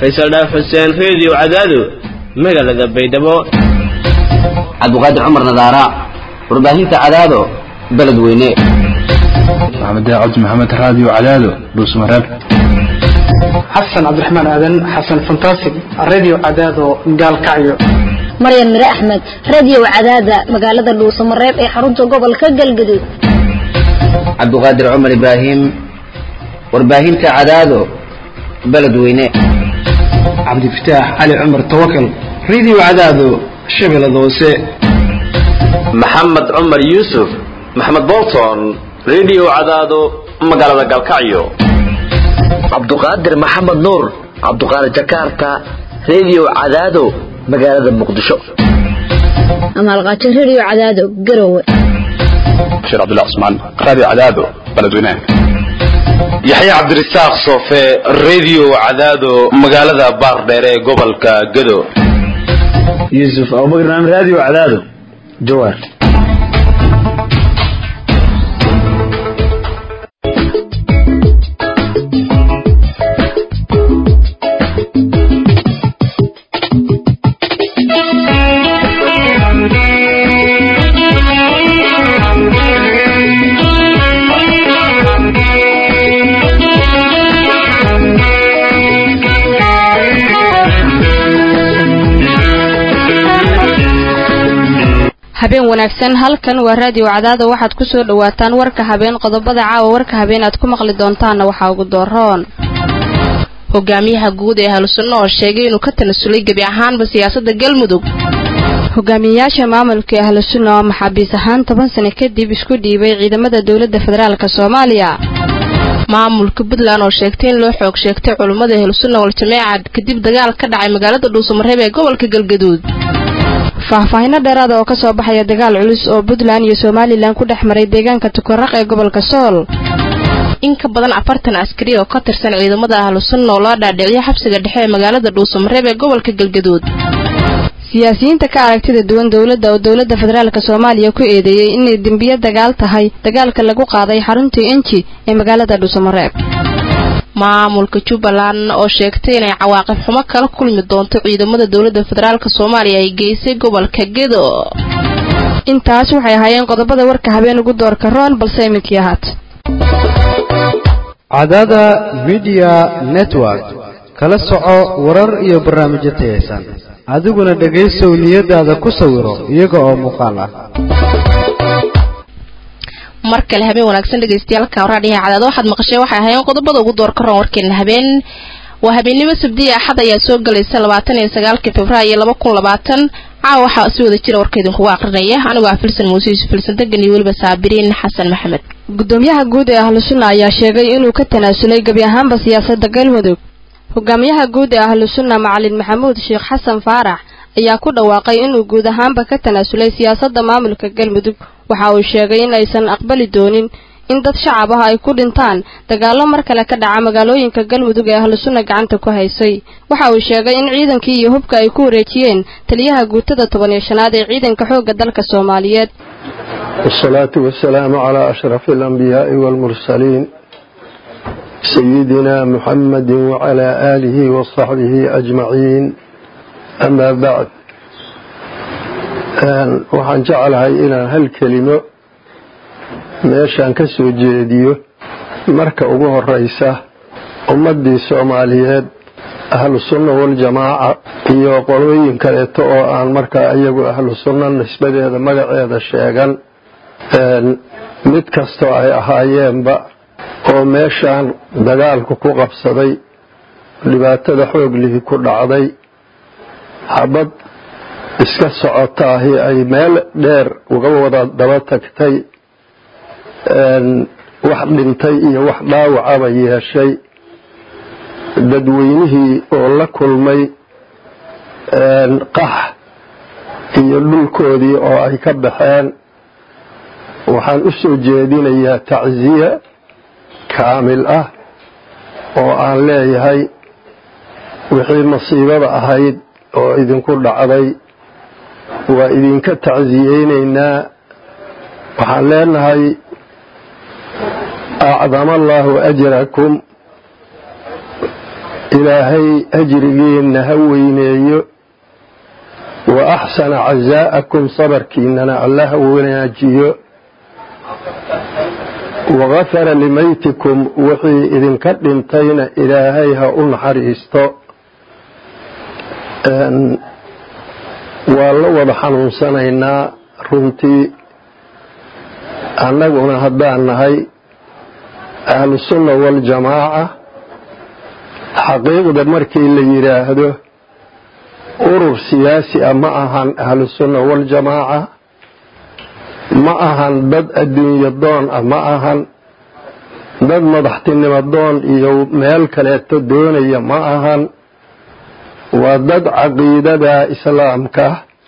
faysal dhaaf xuseen reediyo cadaado magaalada baydhabo cabdiqaadir cumar nadaara warbaahinta cadaado beledweyne maxamed cabdi maxamed raadiyo cadaado dhuusmareeb xasan cabdiraxmaan aadan xasan fantastic radio cadaado gaalkacyo maryan mire axmed radio cadaada magaalada dhuusamareeb ee xarunta gobolka galgaduud cabdiqaadir cumar ibraahim warbaahinta cadaado beledweyne cabdifataax cali cumar tawakal radio cadaado shabeellada hoose maxamed cumar yuusuf maxamed bolton radio cadaado magaalada galkacyo cabduqaadir maxamed nuur cabduqaadir jakarta radio cadaado magaalada muqdisho amaalqaajo radio cadaado garowe bashiir cabdullah cusmaan raadiyo cadaado beledweyne yaxya cabdirasaaq soofe radio cadaado magaalada baardheer ee gobolka gado yuusuf abubakar naam radio cadaado jawaar habeen wanaagsan halkan waa raadiyo cadaada waxaad ku soo dhowaataan warka habeen qodobada caawa warka habeen aad ku maqli doontaanna waxaa ugu dooroon hogaamiyaha guud ee ahlusunno oo sheegay inuu ka tanasulay gebi ahaanba siyaasadda galmudug hogaamiyeyaasha maamulka ee ahlusunna oo maxaabiis ahaan toban sano kadib isku dhiibay ciidamada dowladda federaalk soomaaliya maamulka puntland oo sheegtay in loo xoog sheegtay culummada ahlusunna wal-jameeca kadib dagaal ka dhacay magaalada dhuusamareeb ee gobolka galgaduud faahfaahinno dheeraada oo ka soo baxaya dagaal culus oo puntland iyo somalilan ku dhex maray deegaanka tukaraq ee gobolka sool in ka badan afartan askari oo ka tirsan ciidamada ahlusunna oo loo dhaadhiciyo xabsiga dhexe ee magaalada dhuusamareeb ee gobolka galgaduud siyaasiyiinta ka aragtida duwan dowladda oo dowladda federaalk soomaaliya ku eedeeyey inay dembiyo dagaal tahay dagaalka lagu qaaday xaruntii enji ee magaalada dhuusamareeb maamulka jubbaland oo sheegtay inay cawaaqib xumo kala kulmi doonto ciidamada dowladda federaalk soomaaliya ay geysay gobolka gedo intaas waxay ahaayeen qodobada warka habeen ugu doorka roon balse iminkii ahaat cadaada midiya network kala soco warar iyo barnaamijyo tayaysan adiguna dhegaysow niyadaada ku sawiro iyaga oo muuqaal ah mar kale habeen wanaagsan dhegaystayaal raadhiyaha cadaado waxaad maqasheen waxay ahaayeen qodobada ugu door ka roon warkeena habeen waa habeennimo sabdiya axad ayaa soo galaysa labaatan iyo sagaalka februaayo laba kun labaatan caawa waxaa si wada jira warkaydinkugu aqrinaya anigoo ah filsan muuse yuusuf filsan degan iyo weliba saabiriin xasan maxamed gudoomiyaha guud ee ahlusunna ayaa sheegay inuu ka tanaasulay gebi ahaanba siyaasadda galmudug hogaamiyaha guud ee ahlusunna macalin maxamuud sheekh xasan faarax ayaa ku dhawaaqay inuu guud ahaanba ka tanaasulay siyaasadda maamulka galmudug waxa uu sheegay in aysan aqbali doonin in dad shacab ah ay ku dhintaan dagaallo mar kale ka dhaca magaalooyinka galmudug ee ahlusunna gacanta ku haysay waxa uu sheegay in ciidankii iyo hubka ay ku wareejiyeen taliyaha guutada toban iyo shanaad ee ciidanka xoogga dalka soomaaliyeed wasalaatu wasalaamu calaa ashrafi alambiyaai waalmursaliin sayidina muxamadi wacalaa aalihi wasaxbihi ajmaciin amaa bacd waxaan jeclahay inaan hal kelimo meeshaan ka soo jeediyo marka ugu horeysa ummaddii soomaaliyeed ahlu sunna waljamaaca iyo qolooyin kaleeto oo aan markaa iyagu ahlu sunna nisbadeeda magaceeda sheegan mid kastoo ay ahaayeenba oo meeshaan dagaalku ku qabsaday dhibaatada xooglihi ku dhacday xabad iska socotaahi ay meel dheer uga wada daba tagtay wax dhintay iyo wax dhaawacaba yeeshay dadweynihii oo la kulmay qax iyo dhulkoodii oo ay ka baxeen waxaan u soo jeedinayaa tacsiya kaamil ah oo aan leeyahay wixii masiibada ahayd oo idinku dhacday waa idinka tacsiyeynaynaa waxaan leenahay acdama allaahu ajrakum ilaahay ajrigiinna ha weyneeyo wa axsana casaa'akum sabarkiinnana alla ha wanaajiyo wagafara limaytikum wixii idinka dhintayna ilaahay ha u naxariisto waa la wada xanuunsanaynaa runtii annaguna haddaan nahay ahlusunna waljamaaca xaqiiqda markii la yidhaahdo urur siyaasi ah ma ahan ahlusunna waljamaaca ma ahan dad adduunyo doon ah ma ahan dad madaxtinimo doon iyo meel kaleeto doonaya ma ahan waa dad caqiidada islaamka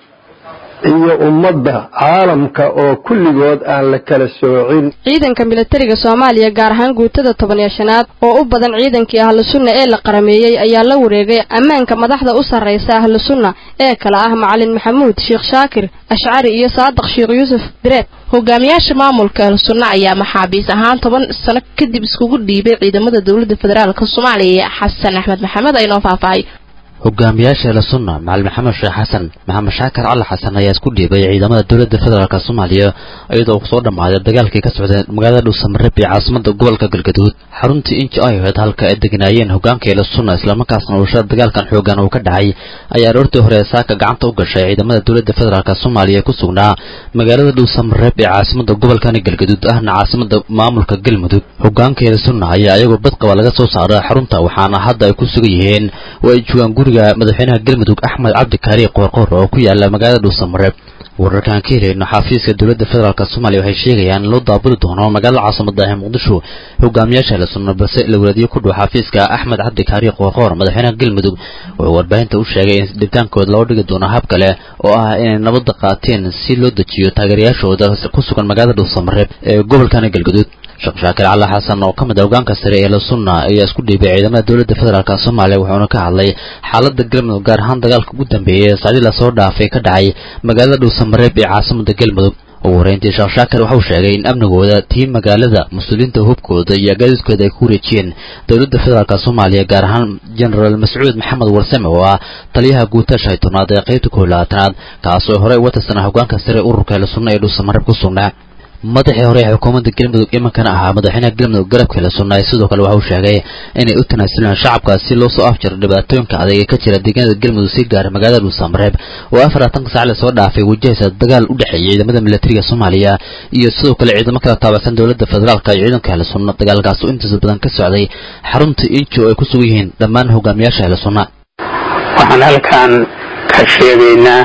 iyo ummadda caalamka oo kulligood aan la kala soocin ciidanka milatariga soomaaliya gaar ahaan guutada toban iyo shanaad oo u badan ciidankii ahlu sunna ee la qarameeyey ayaa la wareegay ammaanka madaxda u sarraysa ahlu sunna ee kale ah macalin maxamuud sheekh shaakir ashcari iyo saadiq sheekh yuusuf direed hogaamiyaasha maamulka ahlu sunna ayaa maxaabiis ahaan toban sano kadib iskugu dhiibay ciidamada dowladda federaalk soomaaliya xasan axmed maxamed aynoo faahfaahay hogaamiyaasha eela sunna macalin maxamed sheekh xasan maxamed shaakar cali xasan ayaa isku dhiibay ciidamada dowladda federaalk soomaaliya iyadoo kusoo dhammaaday dagaalkii ka socday magaalada dhuusamareeb ee caasimada gobolka galgaduud xaruntii inji ay ahayd halka ay deganaayeen hogaanka eela sunna islamarkaasna ushada dagaalkan xoogan uu ka dhacay ayaa aroortii hore saaka gacanta u gashay ciidamada dowladda federaalk soomaaliya ee ku sugnaa magaalada dhuusamareeb ee caasimada gobolkani galgaduud ahna caasimada maamulka galmudug hogaanka eela sunna ayaa iyagoo badqaba laga soo saaray xarunta waxaana hadda ay ku sugan yihiin oo ay joogaan guriga madaxweynaha galmudug axmed cabdi kaari qoorqoor oo ku yaala magaalada dhuusamareeb wararkaan ka helayno xafiiska dowladda federaalk soomaaliya waxay sheegayaan in loo daabuli doono magaalada caasimada ah ee muqdisho hogaamiyaasha la sunna balse la walaadiyo ku dhow xafiiska axmed cabdi kaari qoorqoor madaxweynaha galmudug wuxuu warbaahinta u sheegay in dhibitaankooda loo dhigi doono hab kale oo ah inay nabadda qaateen si loo dejiyo taageerayaashooda ku sugan magaalada dhuusamareeb ee gobolkani galgaduud sheekh shaakir cali xasan oo ka mid ah hogaanka sare ee la sunna ayaa isku dhiibay ciidamada dowladda federaalk soomaaliya wuxuuna ka hadlay xaaladda galmudug gaar ahaan dagaalka ugu dambeeyay ee saacdii lasoo dhaafay ka dhacay magaalada dhuusamareeb ee caasimada galmudug ugu horeyntii sheekh shaakir waxauu sheegay in amnigooda tii magaalada mas-uuliyiinta hubkooda iyo agaadiskooda ay ku wareejiyeen dowladda federaalk soomaaliya gaar ahaan genaraal mascuud maxamed warsame oo ah taliyaha guuta shaytoonaad ee qaybta kow labaatanaad kaasoo horey uga tirsanaa hogaanka sare ururka la sunna ee dhuusamareeb ku sugnaa madaxii hore ee xukuumadda galmudug imankana ahaa madaxweynaha galmudug garabka la sunnaay sidoo kale waxa uu sheegay inay u tanaasulaan shacabka si loo soo afjaro dhibaatooyinka adag ee ka jira deegaanada galmudug si gaara magaalada dhuusamareeb oo afaraatanka saac lasoo dhaafay wajahaysa dagaal u dhexeeya ciidamada milatariga soomaaliya iyo sidoo kale ciidamo kala taabacsan dowladda federaalka iyo ciidanka ahla sunna dagaalkaas oo intiisa badan ka socday xarunta inji oo ay ku sugan yihiin dhammaan hogaamiyaasha ahla sunna waxaan halkan ka sheegaynaa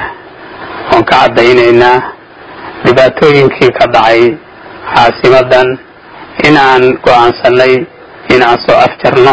oon ka caddaynaynaa dhibaatooyinkii ka dhacay caasimadan inaan go'aansannay inaan soo afjarno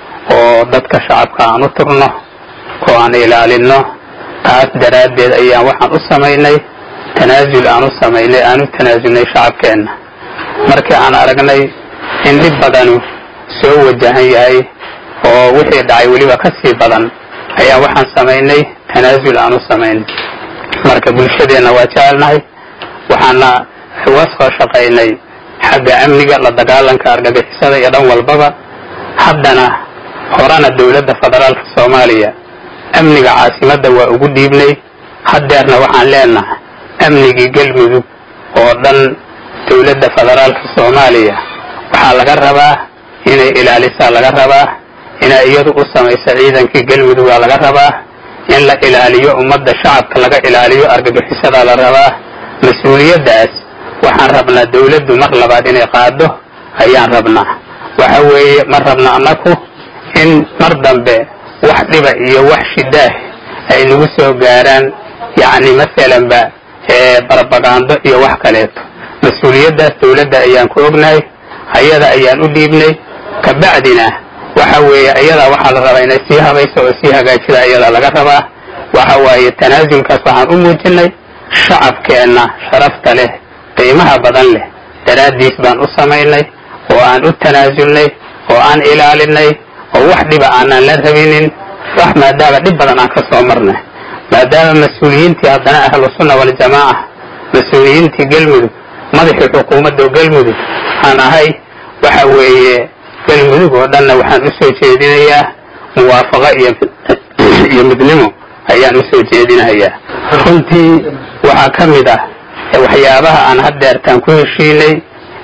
oo dadka shacabka aan u turno oo aan ilaalinno taas daraaddeed ayaan waxaan u samaynay tanaasul aan u samaynay aan u tanaasulnay shacabkeenna markii aan aragnay in dhib badanu soo wajahan yahay oo wixii dhacay weliba ka sii badan ayaan waxaan samaynay tanaasul aan u samaynay marka bulshadeenna waa jecelnahay waxaana uga soo shaqaynay xagga amniga la dagaalanka argagixisada iyo dhan walbaba haddana horena dowladda federaalka soomaaliya amniga caasimadda waa ugu dhiibnay haddeerna waxaan leenahay amnigii galmudug oo dhan dowladda federaalka soomaaliya waxaa laga rabaa inay ilaalisaa laga rabaa inay iyadu u samaysa ciidankii galmudug waa laga rabaa in la ilaaliyo ummadda shacabka laga ilaaliyo argagixisadaa la rabaa mas-uuliyaddaas waxaan rabnaa dawladdu mar labaad inay qaado ayaan rabnaa waxa weeye ma rabna annaku in mar dambe wax dhiba iyo wax shidaah ay nagu soo gaaraan yacni masalanba barbagaando iyo wax kaleeto mas-uuliyaddaas dawladda ayaan ku ognahay ayada ayaan u dhiibnay kabacdina waxa weeye ayadaa waxaa la rabaa inay sii habayso oo sii hagaajida ayadaa laga rabaa waxa waaye tanaasulkaas waxaan u muujinay shacabkeenna sharafta leh qiimaha badan leh daraaddiis baan u samaynay oo aan u tanaasulnay oo aan ilaalinay oo wax dhiba aanan la rabinin wax maadaama dhib badan aan ka soo marnay maadaama mas-uuliyiintii haddana ahlu sunna waljamaaca mas-uuliyiintii galmudug madaxii xukuumadda galmudug aan ahay waxa weeye galmudug oo dhanna waxaan u soo jeedinayaa muwaafaqo iyo iyo midnimo ayaan usoo jeedinahayaa runtii waxaa ka mid ah waxyaabaha aan haddeertaan ku heshiinay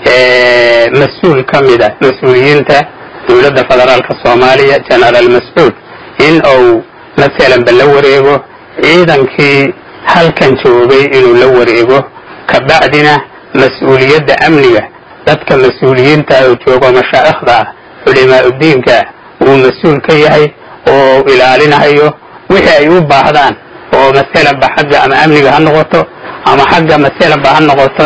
mas-uul ka mid ah mas-uuliyiinta dowladda federaalka soomaaliya genaraal mascuud in uu masalanba la wareego ciidankii halkan joogay inuu la wareego kabacdina mas-uuliyadda amniga dadka mas-uuliyiinta oo joogo mashaa'ikhda ah culimaa udiinka uu mas-uul ka yahay oo ilaalinahayo wixii ay u baahdaan oo masalanba xagga ama amniga ha noqoto ama xagga masalanba ha noqoto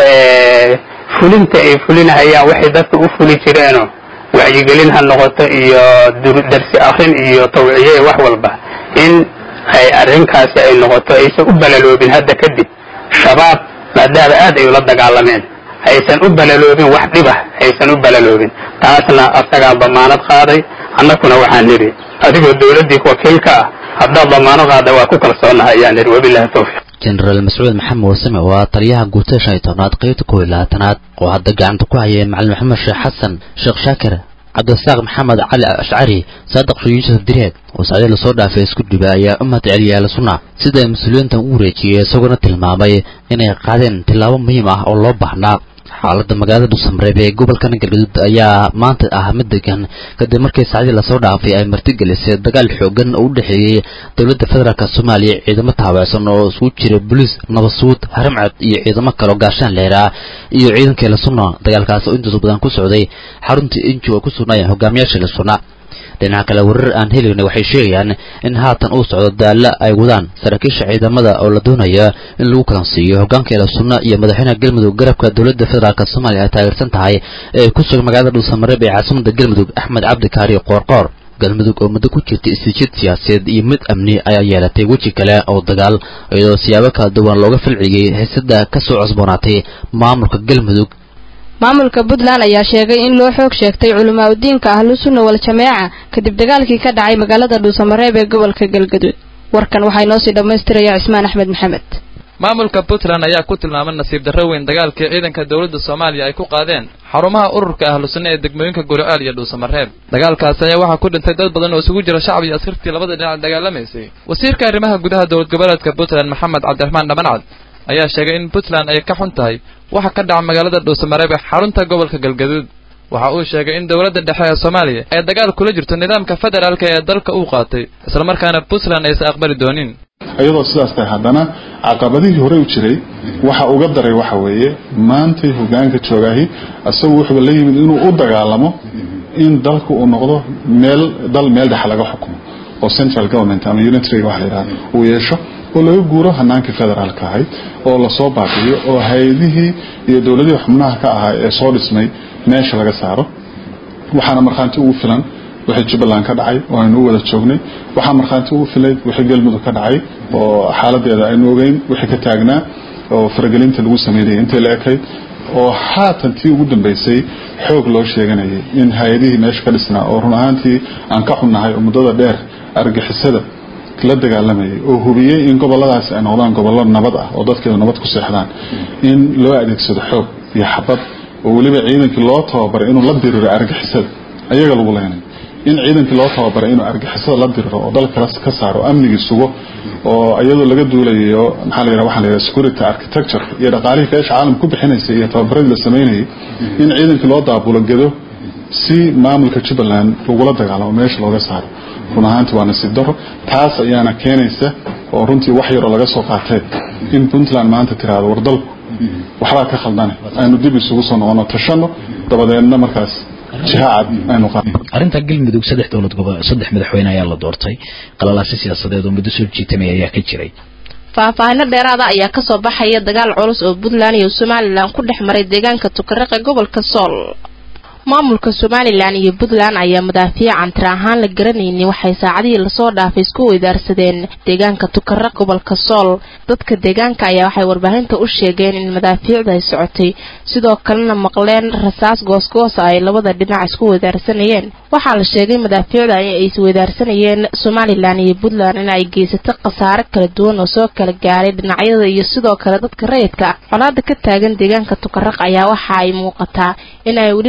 fulinta ay fulinahayaan waxay dadka u fuli jireenoo wacyigelin ha noqoto iyo darsi akrin iyo tawciye wax walba in ay arrinkaasi ay noqoto aysan u balaloobin hadda kadib shabaab maadaama aad ay ula dagaalameen aysan u balaloobin wax dhibah aysan u balaloobin taasna asagaa damaanad qaaday annakuna waxaan nidhi adigoo dowladdii wakiilka ah haddaad damaanad qaada waa ku kalsoonahay ayaan nidhi wabilahi tawfiiq jenaraal mascuud maxamed wasame waa taliyaha guutada shan iyo tobnaad qaybta kow iyo labaatanaad oo hadda gacanta ku hayay macalin maxamed sheekh xasan sheekh shaakir cabdirasaaq maxamed cali ashcari saadiq shuu yuusuf direed oo sacdii lasoo dhaafay isku dhiba ayaa u mahad celiyay ahlu sunna sida ay mas-uuliyiintan u wareejiyey isagoona tilmaamay inay qaadeen tillaabo muhiim ah oo loo baahnaa xaaladda magaalada dhuusamareeb ee gobolkan galgaduud ayaa maanta ah mid degan kadib markii saacdii lasoo dhaafay ay martigelisay dagaal xoogan oo u dhexeeyey dowladda federaalk soomaaliya ciidamo taabacsan oo isugu jira boliis nabadsuud haramcad iyo ciidamo kaleo gaashaan leeraa iyo ciidankii lasuna dagaalkaas oo intaas badan ku socday xaruntii inji oo ku sugnaayeen hogaamiyaasha lasuna dhinaca kale warar aan helayna waxay sheegayaan in haatan uu socdo daalla ay wadaan saraakiisha ciidamada oo la doonaya in lagu kalansiiyo hogaankeela sunna iyo madaxweynaha galmudug garabka dowladda federaalk soomaaliya ay taageersan tahay ee ku sugan magaalada dhuusamareeb ee caasimada galmudug axmed cabdi kaari qoorqoor galmudug oo muddo ku jirtay isjiid siyaasadeed iyo mid amni ayaa yeelatay weji kale oo dagaal iyadoo siyaabo kala duwan looga falciyey haysada ka soo cusboonaatay maamulka galmudug maamulka puntland ayaa sheegay in loo xoog sheegtay culamaa udiinka ahlu sunna wal jameeca kadib dagaalkii ka dhacay magaalada dhuusamareeb ee gobolka galgaduud warkan waxaa inoo sii dhammaystiraya cismaan axmed maxamed maamulka puntland ayaa ku tilmaamay nasiib darro weyn dagaalkii ciidanka dowladda soomaaliya ay ku qaadeen xarumaha ururka ahlu sunna ee degmooyinka guriceel iyo dhuusamareeb dagaalkaasi ayaa waxaa ku dhintay dad badan oo isugu jira shacab iyo askartii labada dhinac dagaalamaysay wasiirka arrimaha gudaha dowlad goboleedka puntland maxamed cabdiraxmaan dhamancad ayaa sheegay in puntland ay ka xun tahay waxa ka dhaca magaalada dhuusamareeb ee xarunta gobolka galgaduud waxa uu sheegay in dowladda dhexe ee soomaaliya ay dagaal kula jirto nidaamka federaalka ee dalka uu qaatay islamarkaana puntland aysan aqbali doonin iyadoo sidaas tahay haddana caqabadihii hore u jiray waxa uga daray waxa weeye maantay hogaanka joogaahi isagu wuxuuba la yimid inuu u dagaalamo in dalka uu noqdo meel dal meel dhex laga xukumo oo central government ama unitary waxa la yidhahda uu yeesho oo laga guuro hanaankii federaalka ahayd oo lasoo baabi'iyo oo hay-adihii iyo dowladihii xubnaha ka ahaa ee soo dhismay meesha laga saaro waxaana markhaanti ugu filan wixii jubbaland ka dhacay oo aynu u wada joognay waxaa markhaanti ugu filay wixii galmudug ka dhacay oo xaaladeeda aynu ogeyn wixii ka taagnaa oo faragelinta lagu sameynayay intay la ekayd oo haatan tii ugu dambaysay xoog loo sheeganayay in hay-adihii meesha ka dhisnaa oo run ahaantii aan ka xunnahay oo muddada dheer argixisada la dagaalamayay oo hubiyey in goboladaasi ay noqdaan gobollo nabad ah oo dadkeedu nabad ku seexdaan in loo adeegsado xoog iyo xabad oo weliba ciidankii loo tababaray inuu la diriro argixisada ayaga lagu leenay in ciidankii loo tababaray inuu argixisada la diriro oo dalka ka saaro amnigii sugo oo iyadoo laga duulayo maxaa la yidhaha waxaa la yidhaha security architecture iyo dhaqaalihii keesha caalamka ku bixinaysay iyo tababaradii la sameynayay in ciidankii loo daabulo gedo si maamulka jubbaland lagula dagaalamo meesha looga saaro run ahaantii waa nasiib daro taas ayaana keenaysa oo runtii wax yaroo laga soo qaatee in puntland maanta tiraahdo war dalku waxbaa ka khaldane aynu dib isugu soo noqono tashano dabadeedna markaas jiha cad aynu qaadno arrinta galmudug saddex dowlad gobo saddex madaxweyne ayaa la doortay qalalaasi siyaasadeed oo muddo soo jiitamaya ayaa ka jiray faahfaahino dheeraada ayaa kasoo baxaya dagaal culus oo puntland iyo somalilan ku dhex maray deegaanka tukaraqe gobolka sool maamulka somalilan iyo puntland ayaa madaafiican tir ahaan la garanaynin waxay saacadihii lasoo dhaafay isku weydaarsadeen deegaanka tukaraq gobolka sool dadka deegaanka ayaa waxay warbaahinta u sheegeen in madaafiicda ay socotay sidoo kalena maqleen rasaas goosgoosa ay labada dhinac isku weydaarsanayeen waxaa la sheegay madaafiicda ay isweydaarsanayeen somalilan iyo puntland in ay geysatay khasaare kala duwan oo soo kala gaaray dhinacyada iyo sidoo kale dadka rayidka ah colaada ka taagan deegaanka tukaraq ayaa waxa ay muuqataa in ay weli laga gaar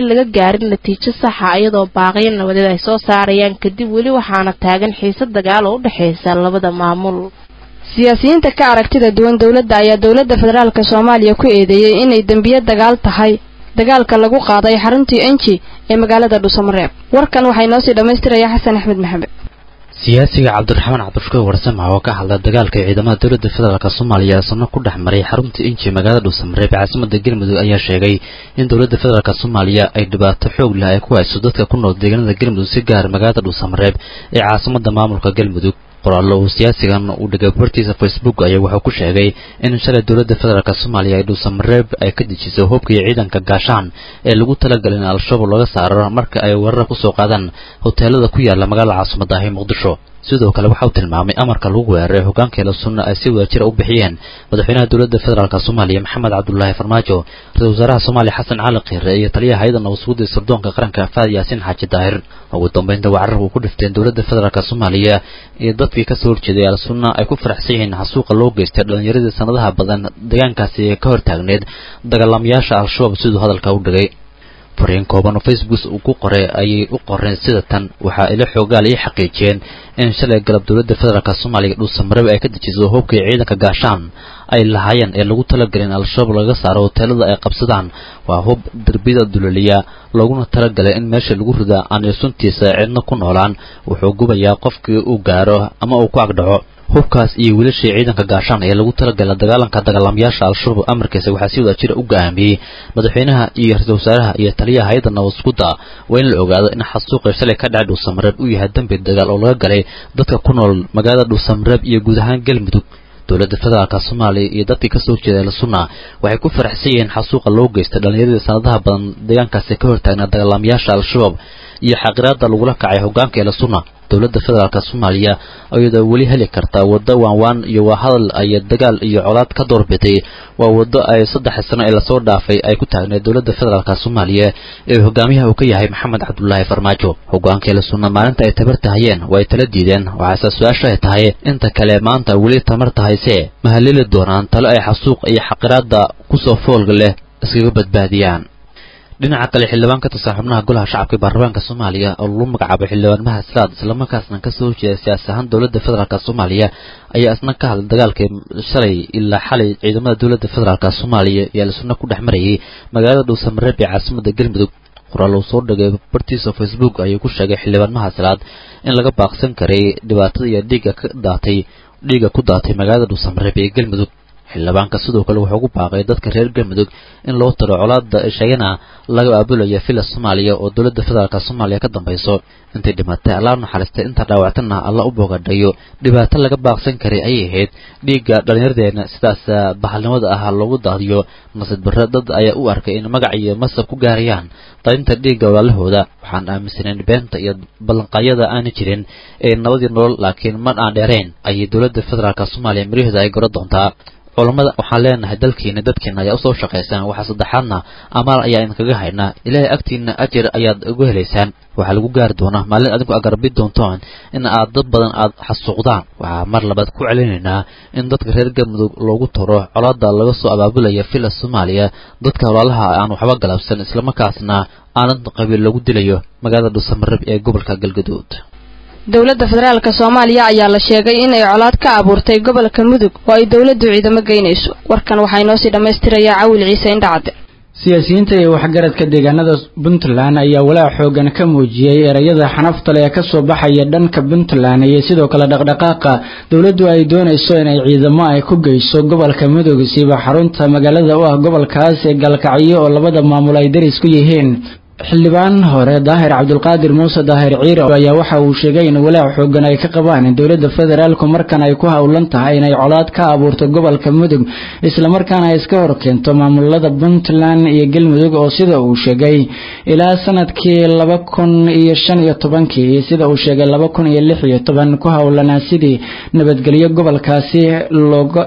gaarin natiijo saxa iyadoo baaqyo nabadeed ay soo saarayaan kadib weli waxaana taagan xiise dagaal oo u dhexaysa labada maamul siyaasiyiinta ka aragtida duwan dowladda ayaa dowladda federaalk soomaaliya ku eedeeyey inay dembiye dagaal tahay dagaalka lagu qaaday xaruntii enji ee magaalada dhuusamareeb warkan waxay noo sii dhammaystiraya xasan axmed maxamed siyaasiga cabdiraxmaan cabdishukuur warsame oo ka hadla dagaalka ciidamada dowladda federaalk soomaaliya sano ku dhex maray xarunta inji magaalada dhuusamareeb ee caasimada galmudug ayaa sheegay in dowladda federaalk soomaaliya ay dhibaato xoog leh ay ku hayso dadka ku nool deegaanada galmudug si gaar magaalada dhuusamareeb ee caasimada maamulka galmudug qoraallo uu siyaasigan uu dhigay bartiisa facebook ayaa wuxuu ku sheegay in shalay dowladda federaalk soomaaliya ay dhuusamareeb ay ka dejiso hubkii ciidanka gaashaan ee lagu talagalay in al-shabaab laga saaro marka ay weerar kusoo qaadaan hoteelada ku yaala magaalada caasimada ahi muqdisho sidoo kale waxa uu tilmaamay amarka lagu weeraray hogaankeela sunna ay si wadajira u bixiyeen madaxweynaha dowladda federaalk soomaaliya maxamed cabdulaahi farmaajo ra-isul wasaaraha soomaaliya xasan cali khiire iyo taliyaha hay-adda nabadsuguda sirdoonka qaranka faad yaasiin xaaji daahir ugu dambeynta wacarar uu ku dhifteen dowladda federaalk soomaaliya iyo dadkii kasoo horjeeday al sunna ay ku faraxsan yihiin xasuuqa loo geystay dhallinyaradii sanadaha badan deegaankaasi ee ka hortaagneed dagaalamayaasha al-shabaab siduu hadalka u dhigay fariin kooban oo facebook uu ku qoray ayay u qoreen sida tan waxaa ila xoogaal ii xaqiijiyeen in shalay galab dowladda federaalk soomaaliya dhuusamareeb ay ka dejiso hubkii ciidanka gaashaan ay lahaayeen ee lagu talagalay in al-shabaab laga saaro hoteelada ay qabsadaan waa hub derbiyada dulaliya looguna talagalay in meesha lagu ridaa aan suntiisa cidna ku noolaan wuxuu gubayaa qofkii uu gaaro ama uu ku agdhaco hubkaas iyo wiilashii ciidanka gaashaan ee lagu talagalay dagaalanka dagaalamayaasha al-shabaab amarkiisa waxaa si wada jira u go'aamiyey madaxweynaha iyo ra-iisul wasaaraha iyo taliyaha hay-adda nabadsuguda waa in la ogaado in xasuuqii shalay ka dhacay dhuusamareeb uu yahay dembi dagaal oo laga galay dadka ku nool magaalada dhuusamareeb iyo guud ahaan galmudug dowladda federaalk soomaaliya iyo dadkii kasoo jeeda al-sunna waxay ku faraxsan yihiin xasuuqa loo geystay dhallinyaradii sanadaha badan deegaankaasi ka hortaagnaa dagaalamayaasha al-shabaab iyo xaqiraada lagula kacay hogaanka el-sunna dowladda federaalk soomaaliya iyadoo weli heli karta waddo waanwaan iyo waa hadal ay dagaal iyo colaad ka doorbiday waa waddo ay saddex sano ee lasoo dhaafay ay ku taagneed dowladda federaalk soomaaliya ee hogaamiyaha uu ka yahay maxamed cabdulaahi farmaajo hogaanka el-sunna maalinta ay tabarta hayeen waa ay tala diideen waxaase su-aasha ay tahay inta kale maanta weli tamarta haysee ma halili doonaan talo ay xasuuq iyo xaqiraada kusoo foolga leh iskaga badbaadiyaan dhinaca kale xildhibaan ka tirsan xubnaha golaha shacabka ee baarlamaanka soomaaliya oo lagu magacaabay xildhibaan mahasraad islamarkaasna kasoo horjeeda siyaasi ahaan dowladda federaalk soomaaliya ayaa isna ka hadlay dagaalkii shalay ilaa xalay ciidamada dowladda federaalk soomaaliya iyo al-sunna ku dhex marayay magaalada dhuusamareeb ee caasimada galmudug qoraal uu soo dhigay bartiisa facebook ayuu ku sheegay xildhibaan mahasraad in laga baaqsan karay dhibaatada iyo dhiigga ka daatay dhiigga ku daatay magaalada dhuusamareeb ee galmudug xildhibaanka sidoo kale wuxuu ku baaqay dadka reer galmudug in loo tiro colaada sheegana laga aabulaya villa soomaaliya oo dowladda federaalk soomaaliya ka dambayso intay dhimatay allah naxariistay inta dhaawactana alla u boogadhayo dhibaato laga baaqsan karay ayay ahayd dhiigga dhallinyaradeena sidaas bahalnimada ah loogu daadiyo nasiid barre dad ayaa u arkay in magac iyo masab ku gaarayaan darinta dhiigga walaalahooda waxaan aaminsanayn beenta iyo ballanqaadyada aana jirin ee nabadii nolol laakiin mar aan dheerayn ayay dowladda federaalk soomaaliya maryaheeda ay goro doontaa culammada waxaan leenahay dalkiina dadkiina ayaa usoo shaqaysaan waxaa saddexaadna amaal ayaa idinkaga haynaa ilaahay agtiina ajir ayaad ugu helaysaan waxaa lagu gaari doonaa maalin adinku agarbi doontoon in aad dad badan aad xasuuqdaan waxaa mar labaad ku celinaynaa in dadka reer galmudug loogu taro colaada laga soo abaabulaya villa soomaaliya dadka walaalaha aan waxba galabsan islamarkaasna aanad qabiil lagu dilayo magaalada dhuusamareeb ee gobolka galgaduud dowladda federaalk soomaaliya ayaa la sheegay inay colaad ka abuurtay gobolka mudug oo ay dowladdu ciidamo geynayso warkan waxaa inoo sii dhammaystirayaa cawil ciise indhacade siyaasiyiinta iyo waxgaradka deegaanada puntland ayaa walaac xoogan ka muujiyey erayada xanaftale ee kasoo baxaya dhanka puntland iyo sidoo kale dhaqdhaqaaqa dowladdu ay doonayso inay ciidamo ay ku geyso gobolka mudug siiba xarunta magaalada u ah gobolkaas ee galkacyo oo labada maamul ay daris ku yihiin xildhibaan hore daahir cabdulqaadir muuse daahir ciire ayaa waxa uu sheegay in walaac xoogan ay ka qabaan in dowladda federaalku markan ay ku howlan tahay inay colaad ka abuurto gobolka mudug islamarkaana ay iska horkeento maamulada puntland iyo galmudug oo sida uu sheegay ilaa sanadkii laba kun iyo shan iyo tobankii sida uu sheegay laba kun iyo lix iyo toban ku howlanaa sidii nabadgelyo gobolkaasi looga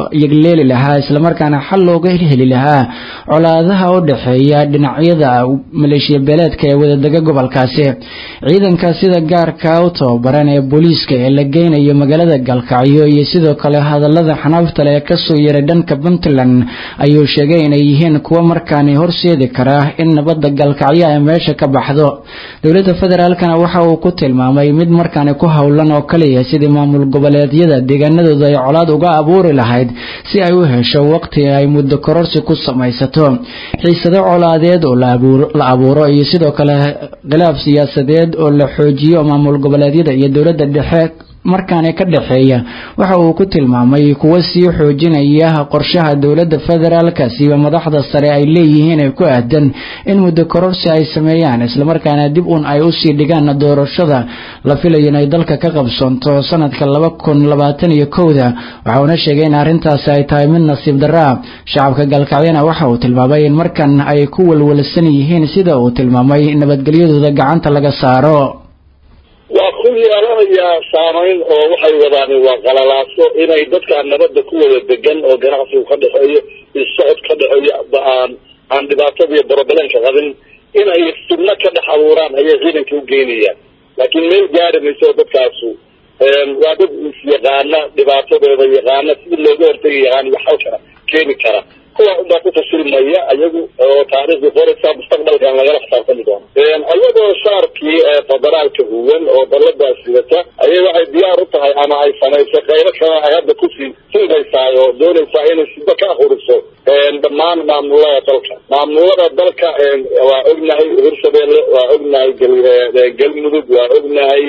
yegleeli lahaa islamarkaana xal looga heli lahaa colaadaha u dhexeeya dhinacyada maleeshiya beeleedka ee wadadega gobolkaasi ciidanka sida gaarka u tababaran ee booliiska ee la geynayo magaalada galkacyo iyo sidoo kale hadalada xanaafta leh ee kasoo yeeray dhanka puntland ayuu sheegay inay yihiin kuwo markaani horseedi kara in nabadda galkacyo ay meesha ka baxdo dowladda federaalkana waxa uu ku tilmaamay mid markaani ku howlan oo kaliya sidii maamul goboleedyada deegaanadooda ay colaad uga abuuri lahayd si ay u hesho waqti ay muddo kororsi ku samaysato xiisado colaadeed oo la abuuro iyo sidoo kale khilaaf siyaasadeed oo la xoojiyo maamul goboleedyada iyo dowladda dhexe markaani ka dhexeeya waxa uu ku tilmaamay kuwo sii xoojinaya qorshaha dowladda federaalka siiba madaxda sare ay leeyihiin ee ku aadan in muddo kororsi ay sameeyaan islamarkaana dib un ay usii dhigaan doorashada la filayo inay dalka ka qabsoonto sanadka laba kun labaatan iyo kowda waxauna sheegay in arrintaasi ay tahay mid nasiib darra shacabka galkacyana waxa uu tilmaamay in markan ay ku walwalsan yihiin sida uu tilmaamay nabadgelyadooda gacanta laga saaro waa ku yeelanayaa saamayn oo waxay wadaan waa qalalaaso inay dadkaan nabadda ku wada degan oo ganacsigu ka dhexeeyo isocod ka dhexeeyo aan aan dhibaatada iyo borobalenka qabin inay fidno ka dhex abuuraan ayay ciidanka u geynayaan laakiin meel gaari mayso dadkaasu waa dad is-yaqaana dhibaatadooda yaqaana sidii looga hortegi yaqaan iyo xalkana keeni kara kuwa unbaa ku fashilmaya ayagu oo taariikhdii qoraysa mustaqbalkan lagala xisaabtami doono ayadoo shaarkii federaalka huwan oo daladaas sidata ayay waxay diyaar u tahay ama ay samaysay qaybo kale ay hadda kusii sinbaysaa oo doonaysaa inay sido ka ahuriso dhammaan maamulada dalka maamulada dalka waa ognahay hirshabeelle waa ognahay galmudug waa ognahay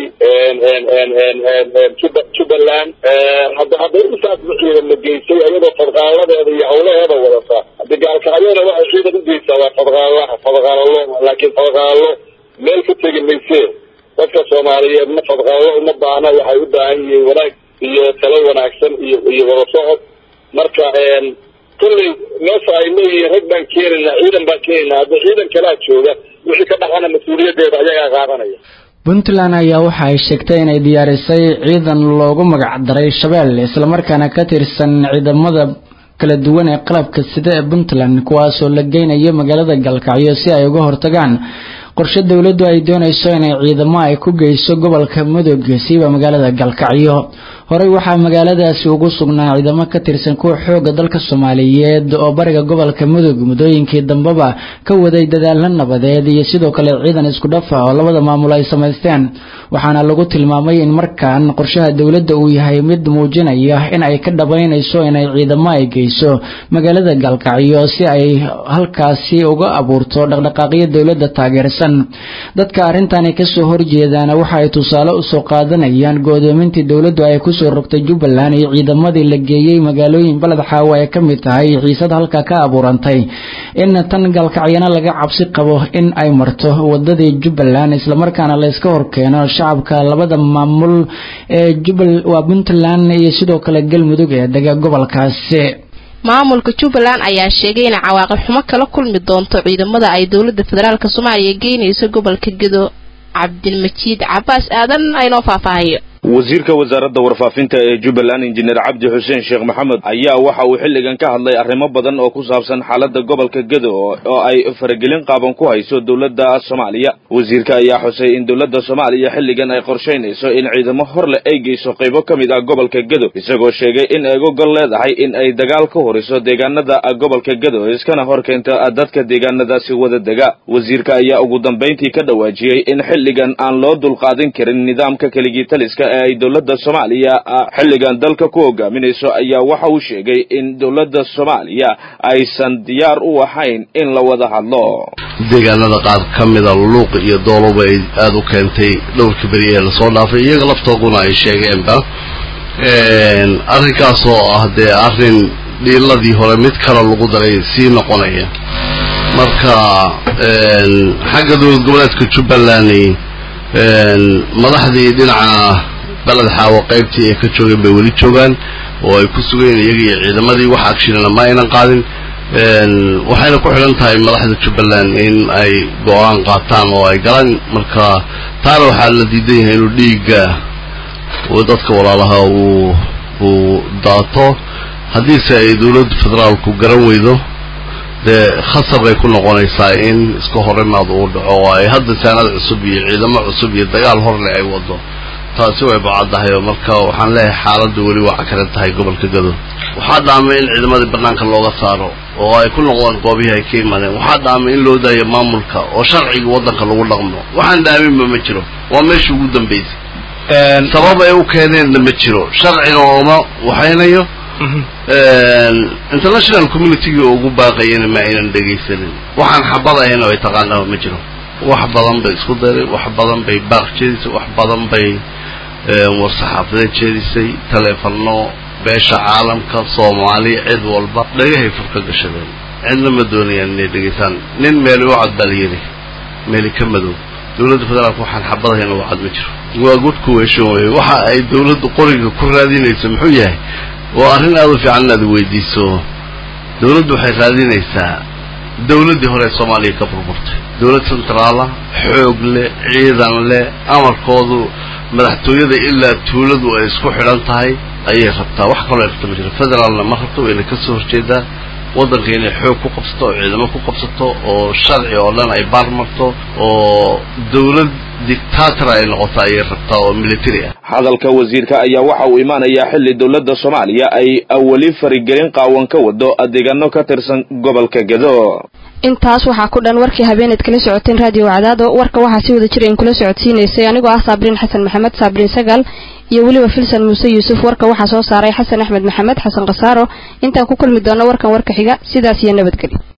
jubbaland hadda hadday intaas ciidan la geysay ayadoo fadqaaladeeda iyo hawlaheeda wadata haddi gaalkacyona waxay ciidan ugeysaa waa fadqaalaha fadqaalalo laakiin fadqaalo meel ka tegi maysee dadka soomaaliyeed ma fadqaalo uma baahna waxay u baahan yihiin wanaag iyo talo wanaagsan iyo iyo wada socod marka kolley meesha ay leeyihiin rag baan keenayna ciidan baan keenayna hadda ciidan kalaa jooga wixii ka dhaqana mas-uuliyadeeda ayagaa qaadanaya puntland ayaa waxa ay sheegtay inay diyaarisay ciidan loogu magac daray shabeelle islamarkaana ka tirsan ciidamada kala duwan ee qalabka sida ee puntland kuwaasoo la geynayo magaalada galkacyo si ay uga hortagaan qorshe dowladdu ay doonayso inay ciidamo ay ku geyso gobolka mudug siiba magaalada galkacyo horey waxaa magaaladaasi ugu sugnaa ciidamo ka tirsan kuwa xooga dalka soomaaliyeed oo bariga gobolka mudug muddooyinkii dambeba ka waday dadaalo nabadeed iyo sidoo kale ciidan isku dhafa oo labada maamul ay samaysteen waxaana lagu tilmaamay in markaan qorshaha dowladda uu yahay mid muujinaya in ay ka dhabaynayso inay ciidamo ay geyso magaalada galkacyo si ay halkaasi uga abuurto dhaqdhaqaaqyo dowladda taageersan dadka arrintani kasoo horjeedaana waxa ay tusaale usoo qaadanayaan go'doomintii dowladdu ay kusoo rogtay jubbaland iyo ciidamadii la geeyey magaalooyin baled xaawo ay ka mid tahay xiisad halka ka abuurantay in tan galkacyana laga cabsi qabo in ay marto wadadii jubbaland islamarkaana la iska horkeeno shacabka labada maamul ee jubbal waa puntland iyo sidoo kale galmudug ee dega gobolkaasi maamulka jubbaland ayaa sheegay inay cawaaqib xumo kala kulmi doonto ciidamada ay dowladda federaalk soomaaliya geynayso gobolka gedo cabdilmajiid cabaas aadan aynoo faahfaahayo wasiirka wasaaradda warfaafinta ee jubbaland injineer cabdi xuseen sheekh maxamed ayaa waxa uu xilligan ka hadlay arrimo badan oo ku saabsan xaaladda gobolka gedo oo ay faragelin qaaban ku hayso dowladda soomaaliya wasiirka ayaa xusay in dowladda soomaaliya xilligan ay qorshaynayso in ciidamo horle ay geyso qaybo ka mid ah gobolka gedo isagoo sheegay in ay gogol leedahay in ay dagaal ka horiso deegaanada gobolka gedo iskana hor keento dadka deegaanadaasi wada dega wasiirka ayaa ugu dambayntii ka dhawaajiyey in xilligan aan loo dulqaadin karin nidaamka keligii taliska ee ay dowladda soomaaliya xilligan dalka ku hogaaminayso ayaa waxa uu sheegay in dowladda soomaaliya aysan diyaar u ahayn in la wada hadlo deegaanada qaar ka mida luuq iyo dooloba ay aada u keentay dhowrka beri ee lasoo dhaafay iyaga laftooduna ay sheegeenba arrinkaas oo ah dee arrin dhiiladii hore mid kale lagu daray sii noqonaya marka xagga dowlad goboleedka jubbaland madaxdii dhinaca baled xaawo qaybtii ay ka joogeen bay weli joogaan oo ay ku sugeen iyaga iyo ciidamadii wax agshirana ma aynan qaadin waxayna ku xidhan tahay madaxda jubbaland in ay go-aan qaataan oo ay galaan marka taana waxaa la diidan yahay inuu dhiigga dadka walaalaha uu uu daato haddiise ay dowladda federaalku garan weydo dee khasab bay ku noqonaysaa in iska horimaad uu dhaco oo ay hadda saanad cusub iyo ciidamo cusub iyo dagaal horle ay wado taasi way bacaddahay oo marka waxaan leeyahay xaaladdu weli waa cakaran tahay gobolka gado waxaa dhaamay in ciidamadii banaanka looga saaro oo ay ku noqdaan goobihii ay ka yimaadeen waxaa dhaamay in loo daayo maamulka oo sharciga waddanka lagu dhaqmo waxaan dhaaminba ma jiro waa meesha ugu dambaysay sabab ay u keeneenna ma jiro sharcina ooma waxaynayo international communitygii ugu baaqayana ma aynan dhegaysanin waxaan xabad ahayna ay taqaanaba ma jiro wax badan bay isku daray wax badan bay baaq jeedisay wax badan bay war-saxaafadeed jeedisay taleefano beesha caalamka soomaaliya cid walba dhagahay furka gashadeen cidna ma doonayaan inay dhegaysaan nin meeli u cad baa la yidhi meeli ka madow dowladda federaalka waxaan xabadahayna u cad ma jiro waa good kuweeshan wey waxa ay dowladdu qoriga ku raadinayso muxuu yahay waa arrin aada u fiican inaad weydiiso dowladdu waxay raadinaysaa dowladdii hore ee soomaaliya ka burburtay dowlad centraala xoog leh ciidan leh amarkoodu madaxtooyada ilaa tuuladu ay isku xidhan tahay ayay rabtaa wax kaloo rabta ma jiro federaalna ma rabto wayna ka soo horjeedaa waddanka inay xoog ku qabsato oo ciidamo ku qabsato oo sharci oo dhan ay baar marto oo dowlad dictator ay noqoto ayay rabtaa oo military ah hadalka wasiirka ayaa waxa uu imaanayaa xilli dowladda soomaaliya ay weli farigelin qaawan ka wado adeegano ka tirsan gobolka gedo intaas waxaa ku dhan warkii habeeneed kala socoteen raadiyo wacdaado warka waxaa si wada jira in kula socodsiinaysay anigoo ah saabriin xasan maxamed saabriin sagaal iyo weliba filsan muuse yuusuf warka waxaa soo saaray xasan axmed maxamed xasan khasaaro intaan ku kulmi doono warkan warka xiga sidaas iyo nabadgelyo